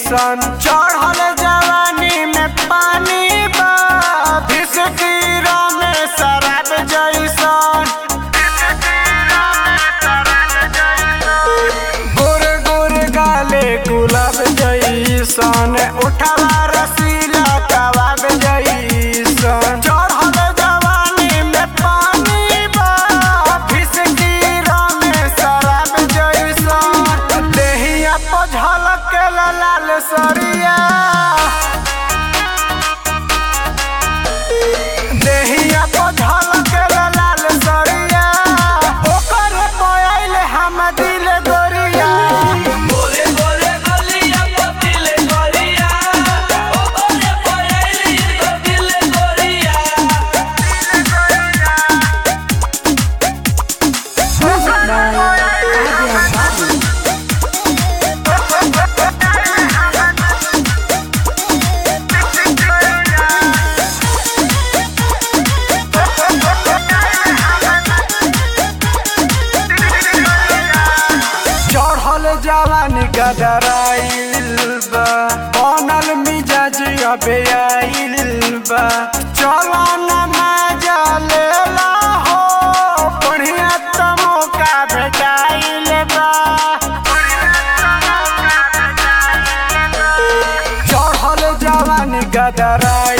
जैसन चढ़ल जवानी में पानी बा भिसकीरा में शराब जैसन गोर गोर गाले गुलाब जैसन उठवा रसीला कबाब जैसन चढ़ल जवानी में पानी बा भिसकीरा में शराब जैसन देहिया पर झलक लाल सरिया देहिया पर झलक लाल सरिया ओकर मोबाइल हम दिल गोरिया गोरे गोरे गलिया पतिले गोरिया ओ गोरे पयली पतिले गोरिया चढ़ल जवानी गदराइल बा बनल मिजाज अबे आइल बा चलो न मजा लेला हो बढ़िया त मौका भेटाइल बा चढ़ल जवानी गदराइल